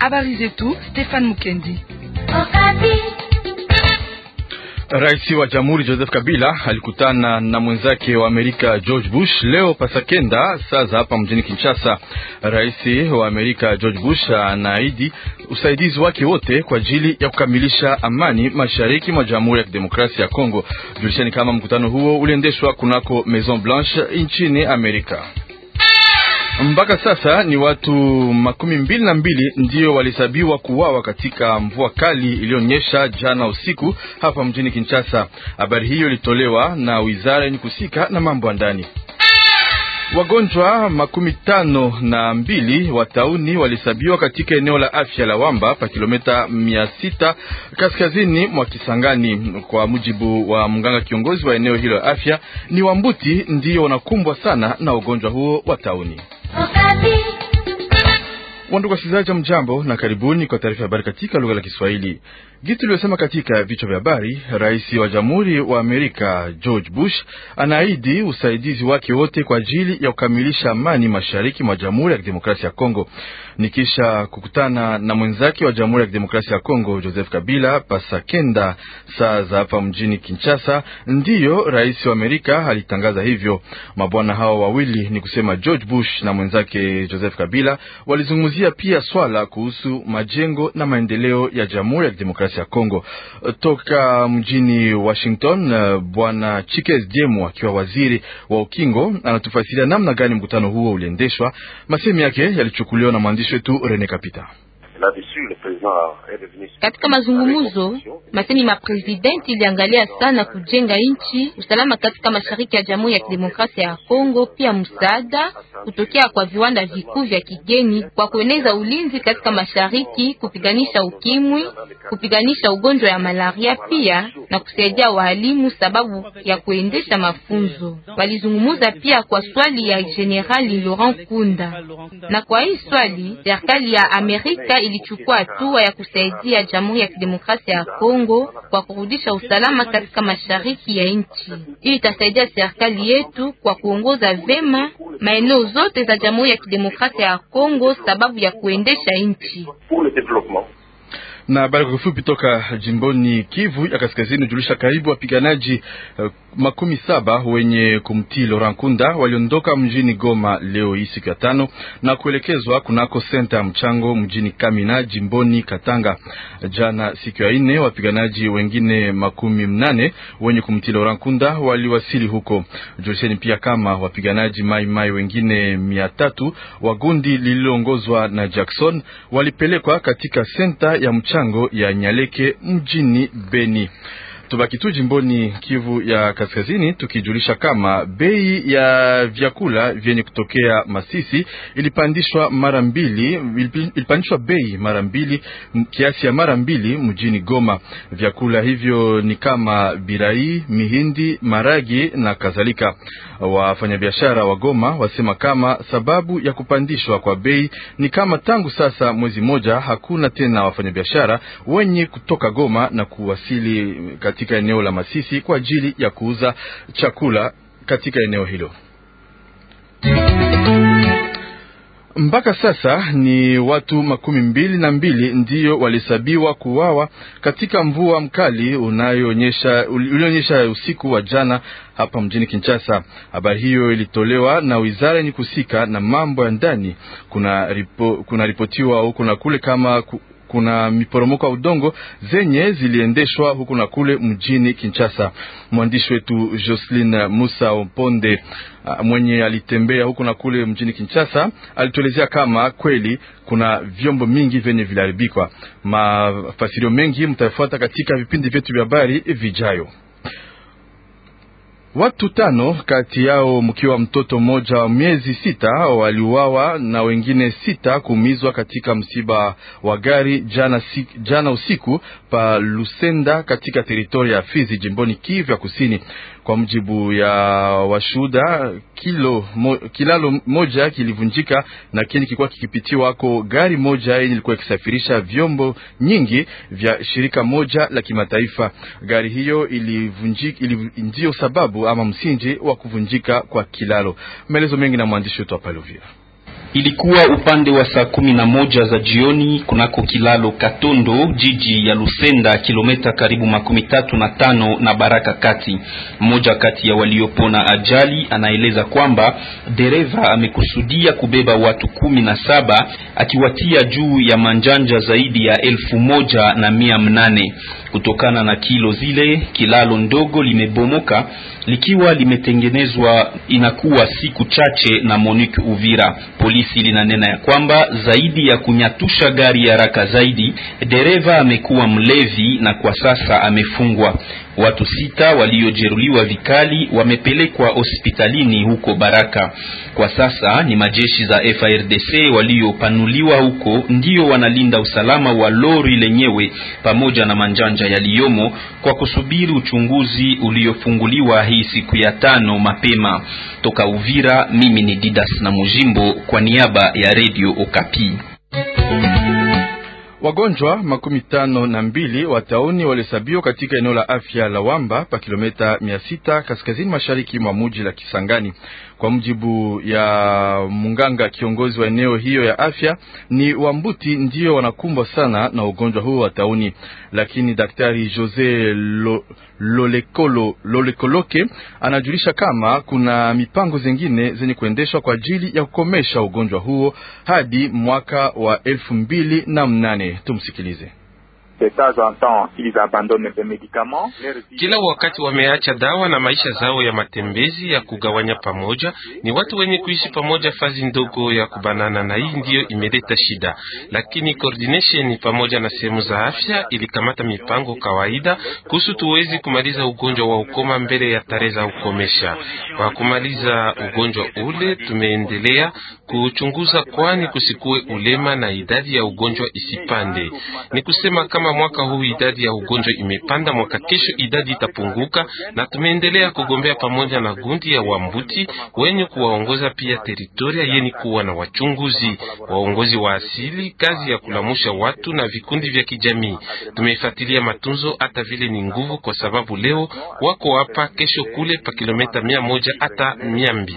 Habari zetu Stefan Mukendi. Rais wa Jamhuri Joseph Kabila alikutana na mwenzake wa Amerika George Bush leo pasakenda saa za hapa mjini Kinshasa. Rais wa Amerika George Bush anaahidi usaidizi wake wote kwa ajili ya kukamilisha amani mashariki mwa Jamhuri ya Kidemokrasia ya Kongo. Julishani kama mkutano huo uliendeshwa kunako Maison Blanche nchini Amerika. Mpaka sasa ni watu makumi mbili na mbili ndio walihesabiwa kuwawa katika mvua kali iliyonyesha jana usiku hapa mjini Kinshasa. Habari hiyo ilitolewa na wizara yenye kusika na mambo ya ndani. Wagonjwa makumi tano na mbili wa tauni walihesabiwa katika eneo la afya la Wamba pa kilomita mia sita kaskazini mwa Kisangani. Kwa mujibu wa mganga kiongozi wa eneo hilo la afya, ni Wambuti ndio wanakumbwa sana na ugonjwa huo wa tauni. Wandugu wasikilizaji, mjambo na karibuni kwa taarifa ya habari katika lugha la Kiswahili. Gitu iliyosema katika vichwa vya habari, rais wa jamhuri wa Amerika George Bush anaahidi usaidizi wake wote kwa ajili ya kukamilisha amani mashariki mwa jamhuri ya kidemokrasia ya Kongo. Nikisha kukutana na mwenzake wa jamhuri ya kidemokrasia ya Kongo Joseph Kabila pasakenda saa za hapa mjini Kinshasa, ndiyo rais wa Amerika alitangaza hivyo. Mabwana hao wawili ni kusema George Bush na mwenzake Joseph Kabila walizungumzia pia swala kuhusu majengo na maendeleo ya jamhuri ya kidemokrasia ya Kongo. Toka mjini Washington, bwana Chikes Jemu akiwa waziri wa ukingo anatufasiria namna gani mkutano huo uliendeshwa. Masemi yake yalichukuliwa na mwandishi wetu Rene Kapita. Katika mazungumzo masemi ma presidenti iliangalia sana kujenga nchi, usalama katika mashariki ya Jamhuri ya Kidemokrasia ya Kongo, pia msaada kutokea kwa viwanda vikuu vya kigeni kwa kueneza ulinzi katika mashariki, kupiganisha ukimwi, kupiganisha ugonjwa ya malaria, pia na kusaidia walimu sababu ya kuendesha mafunzo. Walizungumuza pia kwa swali ya Generali Laurent Kunda, na kwa hii swali serikali ya Amerika ilichukua hatua ya kusaidia Jamhuri ya Kidemokrasia ya Kongo kwa kurudisha usalama katika mashariki ya nchi. Hii itasaidia serikali yetu kwa kuongoza vema maeneo zote za Jamhuri ya Kidemokrasia ya Kongo sababu ya kuendesha nchi na habari kwa kifupi toka jimboni Kivu ya Kaskazini hujulisha karibu wapiganaji uh, makumi saba wenye kumtii Laurent Nkunda waliondoka mjini Goma leo hii siku ya tano na kuelekezwa kunako senta ya mchango mjini Kamina jimboni Katanga. Jana siku ya nne wapiganaji wengine makumi mnane wenye kumtii Laurent Nkunda waliwasili huko. Julisheni pia kama wapiganaji mai mai wengine mia tatu wa gundi lililoongozwa na Jackson walipelekwa katika senta ya mchango ya Nyaleke mjini Beni. Tubaki tu jimboni Kivu ya Kaskazini tukijulisha kama bei ya vyakula vyenye kutokea Masisi ilipandishwa mara mbili, ilipandishwa bei mara mbili, kiasi ya mara mbili mjini Goma. Vyakula hivyo ni kama birai, mihindi, maragi na kadhalika. Wafanyabiashara wa Goma wasema kama sababu ya kupandishwa kwa bei ni kama tangu sasa mwezi mmoja hakuna tena wafanyabiashara wenye kutoka Goma na kuwasili katika eneo la Masisi kwa ajili ya kuuza chakula katika eneo hilo. Mpaka sasa ni watu makumi mbili na mbili ndiyo walihesabiwa kuwawa katika mvua mkali unayoonyesha ulionyesha usiku wa jana hapa mjini Kinshasa. Habari hiyo ilitolewa na wizara yenye kusika na mambo ya ndani. Kuna ripo, kuna ripotiwa huku na kule kama ku, kuna miporomoko ya udongo zenye ziliendeshwa huku na kule mjini Kinshasa. Mwandishi wetu Jocelyn Musa Oponde mwenye alitembea huku na kule mjini Kinshasa alituelezea kama kweli kuna vyombo mingi vyenye viliharibikwa. Mafasirio mengi mtafuata katika vipindi vyetu vya habari vijayo. Watu tano kati yao mkiwa mtoto mmoja wa miezi sita waliuawa na wengine sita kuumizwa katika msiba wa gari jana, si, jana usiku pa Lusenda katika teritoria ya Fizi jimboni Kivu ya Kusini. Kwa mujibu ya washuhuda, kilo mo, kilalo moja kilivunjika na kini kilikuwa kikipitiwa wako gari moja yenye ilikuwa ikisafirisha vyombo nyingi vya shirika moja la kimataifa. Gari hiyo ilivunjika, ndio sababu ama msingi wa kuvunjika kwa kilalo. Maelezo mengi na mwandishi wetu hapa Uvira. Ilikuwa upande wa saa kumi na moja za jioni kunako kilalo Katondo, jiji ya Lusenda, kilomita karibu makumi tatu na tano na Baraka kati. Mmoja kati ya waliopona ajali anaeleza kwamba dereva amekusudia kubeba watu kumi na saba akiwatia juu ya manjanja zaidi ya elfu moja na mia mnane. Kutokana na kilo zile, kilalo ndogo limebomoka likiwa limetengenezwa inakuwa siku chache na Monique Uvira. Polisi linanena ya kwamba zaidi ya kunyatusha gari haraka zaidi, dereva amekuwa mlevi na kwa sasa amefungwa. Watu sita waliojeruhiwa vikali wamepelekwa hospitalini huko Baraka. Kwa sasa ni majeshi za FARDC waliopanuliwa huko ndio wanalinda usalama wa lori lenyewe pamoja na manjanja yaliyomo kwa kusubiri uchunguzi uliofunguliwa hii siku ya tano mapema. Toka Uvira, mimi ni Didas na Mujimbo kwa niaba ya Radio Okapi. Wagonjwa makumi tano na mbili wa tauni walihesabiwa katika eneo la afya la Wamba pa kilomita mia sita kaskazini mashariki mwa muji la Kisangani. Kwa mujibu ya munganga kiongozi wa eneo hiyo ya afya, ni Wambuti ndio wanakumbwa sana na ugonjwa huo wa tauni, lakini daktari Jose Lo, Lolekolo, Lolekoloke anajulisha kama kuna mipango zingine zenye kuendeshwa kwa ajili ya kukomesha ugonjwa huo hadi mwaka wa elfu mbili na mnane. Tumsikilize. Kila wakati wameacha dawa na maisha zao ya matembezi ya kugawanya pamoja. Ni watu wenye kuishi pamoja fazi ndogo ya kubanana, na hii ndiyo imeleta shida, lakini coordination pamoja na sehemu za afya ilikamata mipango kawaida kuhusu tuwezi kumaliza ugonjwa wa ukoma mbele ya tarehe za ukomesha. Kwa kumaliza ugonjwa ule, tumeendelea kuchunguza, kwani kusikue ulema na idadi ya ugonjwa isipande. Ni kusema kama mwaka huu idadi ya ugonjwa imepanda, mwaka kesho idadi itapunguka, na tumeendelea kugombea pamoja na gundi ya Wambuti wenye kuwaongoza pia teritoria yeni kuwa na wachunguzi waongozi wa asili, kazi ya kulamusha watu na vikundi vya kijamii. Tumefuatilia matunzo hata vile ni nguvu, kwa sababu leo wako hapa, kesho kule, pa kilomita mia moja hata mia mbili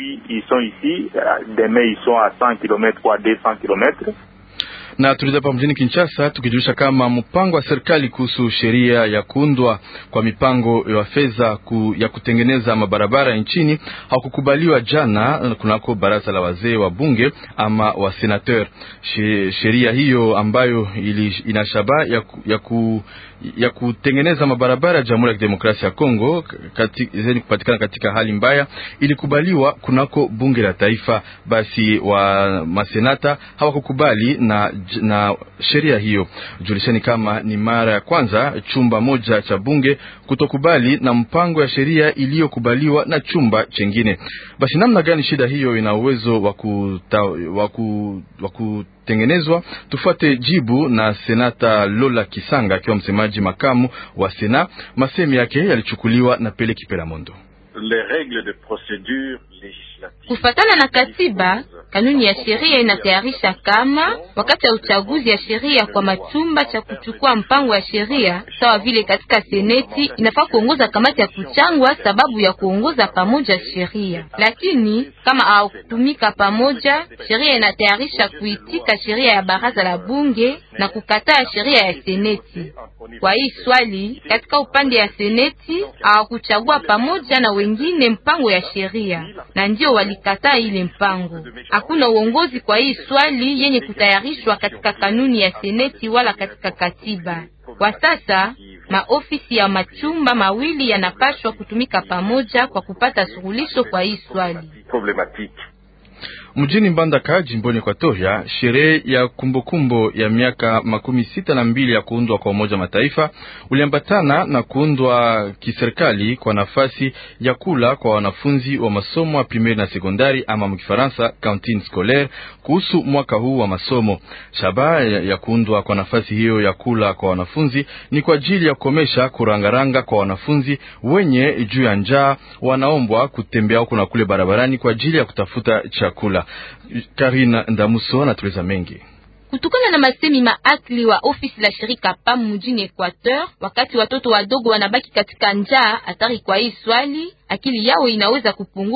na tulizia hapa mjini Kinshasa tukijulisha kama mpango wa serikali kuhusu sheria ya kuundwa kwa mipango ya fedha ku, ya kutengeneza mabarabara nchini haukukubaliwa jana kunako baraza la wazee wa bunge ama wa senateur. Sheria hiyo ambayo ili, ina shabaha ya, ya, ku, ya kutengeneza mabarabara ya Jamhuri ya Kidemokrasia ya Kongo kati, zenye kupatikana katika hali mbaya ilikubaliwa kunako bunge la taifa. Basi wa masenata hawakukubali na na sheria hiyo. Julisheni kama ni mara ya kwanza chumba moja cha bunge kutokubali na mpango ya sheria iliyokubaliwa na chumba chengine. Basi namna gani shida hiyo ina uwezo wa kutengenezwa? Tufuate jibu na senata Lola Kisanga akiwa msemaji makamu wa Sena. Masemi yake yalichukuliwa na Pele Kipela Mondo. Kufatana na katiba, kanuni ya sheria inatayarisha kama wakati ya uchaguzi ya sheria kwa machumba cha kuchukua mpango ya sheria sawa vile katika seneti inafaa kuongoza kamati ya kuchangwa sababu ya kuongoza pamoja sheria, lakini kama hawakutumika pamoja, sheria inatayarisha kuitika sheria ya baraza la bunge na kukataa sheria ya seneti. Kwa hii swali katika upande ya seneti hawakuchagua pamoja na wengine mpango ya sheria na ndio walikataa ile mpango. Hakuna uongozi kwa hii swali yenye kutayarishwa katika kanuni ya seneti wala katika katiba. Kwa sasa maofisi ya machumba mawili yanapaswa kutumika pamoja kwa kupata suluhisho kwa hii swali. Mjini Mbandaka jimboni Ekwatoria, sherehe ya kumbukumbu ya miaka makumi sita na mbili ya kuundwa kwa Umoja Mataifa uliambatana na kuundwa kiserikali kwa nafasi ya kula kwa wanafunzi wa masomo ya primeri na sekondari ama mkifaransa cantine scolaire kuhusu mwaka huu wa masomo. Shabaha ya kuundwa kwa nafasi hiyo ya kula kwa wanafunzi ni kwa ajili ya kukomesha kurangaranga kwa wanafunzi wenye juu ya njaa wanaombwa kutembea huku na kule barabarani kwa ajili ya kutafuta chakula. Karina Ndamuso anatueleza mengi. Kutokana na masemi maakli wa ofisi la shirika PAM mjini Equateur, wakati watoto wadogo wanabaki katika njaa hatari, kwa hii swali akili yao inaweza kupunguka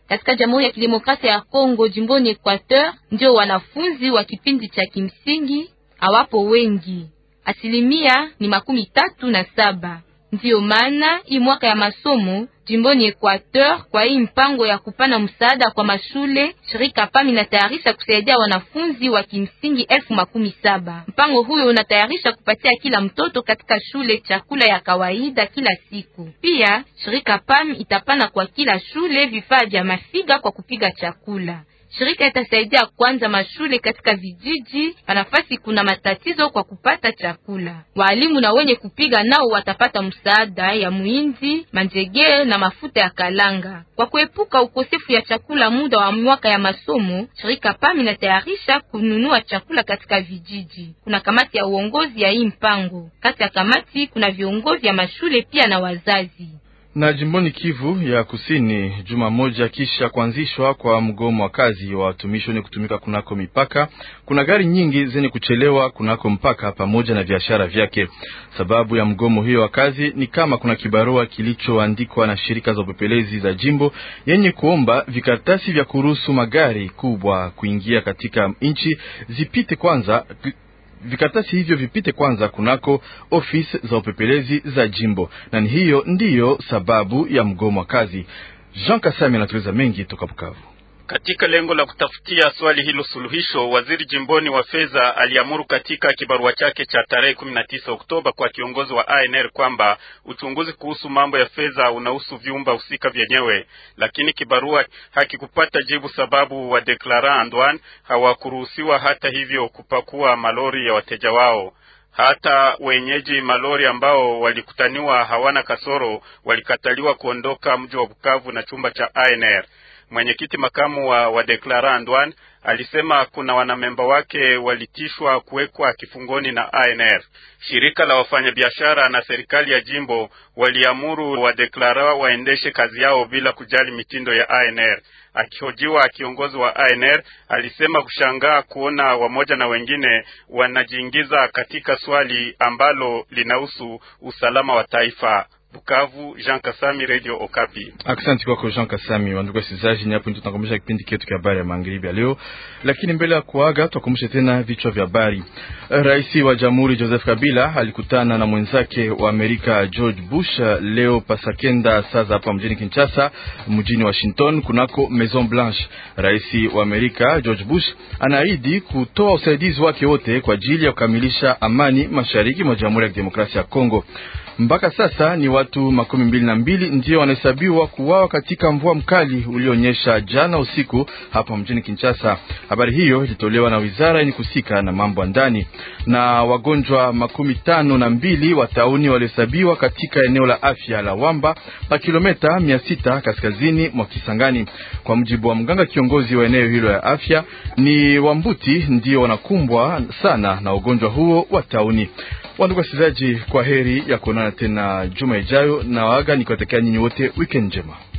Katika Jamhuri ya Kidemokrasia ya Kongo, jimboni Equateur, ndio wanafunzi wa kipindi cha kimsingi hawapo wengi, asilimia ni makumi tatu na saba. Ndiyo maana hii mwaka ya masomo jimboni Equateur, kwa hii mpango ya kupana msaada kwa mashule, shirika PAM inatayarisha kusaidia wanafunzi wa kimsingi elfu makumi saba. Mpango huyo unatayarisha kupatia kila mtoto katika shule chakula ya kawaida kila siku. Pia shirika PAM itapana kwa kila shule vifaa vya mafiga kwa kupiga chakula. Shirika itasaidia kwanza mashule katika vijiji pa nafasi kuna matatizo kwa kupata chakula. Walimu na wenye kupiga nao watapata msaada ya muinzi, manjegere na mafuta ya kalanga. Kwa kuepuka ukosefu ya chakula muda wa mwaka ya masomo, shirika PAM inatayarisha kununua chakula katika vijiji. Kuna kamati ya uongozi ya hii mpango. Kati ya kamati kuna viongozi ya mashule pia na wazazi na jimboni Kivu ya Kusini, juma moja kisha kuanzishwa kwa mgomo wa kazi wa watumishi wenye kutumika kunako mipaka, kuna gari nyingi zenye kuchelewa kunako mpaka pamoja na biashara vyake. Sababu ya mgomo hiyo wa kazi ni kama kuna kibarua kilichoandikwa na shirika za upepelezi za jimbo yenye kuomba vikaratasi vya kuruhusu magari kubwa kuingia katika nchi zipite kwanza vikaratasi hivyo vipite kwanza kunako ofisi za upepelezi za jimbo, na ni hiyo ndiyo sababu ya mgomo wa kazi. Jean Kasami anatueleza mengi toka Bukavu. Katika lengo la kutafutia swali hilo suluhisho, waziri jimboni wa fedha aliamuru katika kibarua chake cha tarehe 19 Oktoba kwa kiongozi wa ANR kwamba uchunguzi kuhusu mambo ya fedha unahusu vyumba husika vyenyewe, lakini kibarua hakikupata jibu sababu wa deklara Antoine hawakuruhusiwa hata hivyo kupakua malori ya wateja wao. Hata wenyeji malori ambao walikutaniwa hawana kasoro walikataliwa kuondoka mji wa Bukavu na chumba cha ANR. Mwenyekiti makamu wa, wa Deklara Andwan alisema kuna wanamemba wake walitishwa kuwekwa kifungoni na ANR. Shirika la wafanyabiashara na serikali ya jimbo waliamuru Wadeklara waendeshe kazi yao bila kujali mitindo ya ANR. Akihojiwa, kiongozi wa ANR alisema kushangaa kuona wamoja na wengine wanajiingiza katika swali ambalo linahusu usalama wa taifa. Bukavu, Jean Kasami, Radio Okapi. Asante kwako Jean Kasami. Wandugu wasikilizaji, ni hapo ndio tunakomesha kipindi chetu cha habari ya magharibi ya leo, lakini mbele ya kuaga tukumbushe tena vichwa vya habari. Rais wa Jamhuri Joseph Kabila alikutana na mwenzake wa Amerika George Bush leo pasakenda saa za hapa mjini Kinshasa, mjini Washington, kunako Maison Blanche. Rais wa Amerika George Bush anaahidi kutoa usaidizi wake wote kwa ajili ya kukamilisha amani mashariki mwa Jamhuri ya Kidemokrasia ya Kongo. Mpaka sasa ni watu makumi mbili na mbili ndio wanahesabiwa kuuawa katika mvua mkali ulionyesha jana usiku hapa mjini Kinshasa. Habari hiyo ilitolewa na wizara yenye kusika na mambo ya ndani. Na wagonjwa makumi tano na mbili wa tauni walihesabiwa katika eneo la afya la Wamba pa kilometa mia sita kaskazini mwa Kisangani. Kwa mujibu wa mganga kiongozi wa eneo hilo ya afya, ni Wambuti ndio wanakumbwa sana na ugonjwa huo wa tauni. Wandugu wasikilizaji, kwa heri ya kuonana tena juma ijayo, na waga nikiwatakia nyinyi wote weekend njema.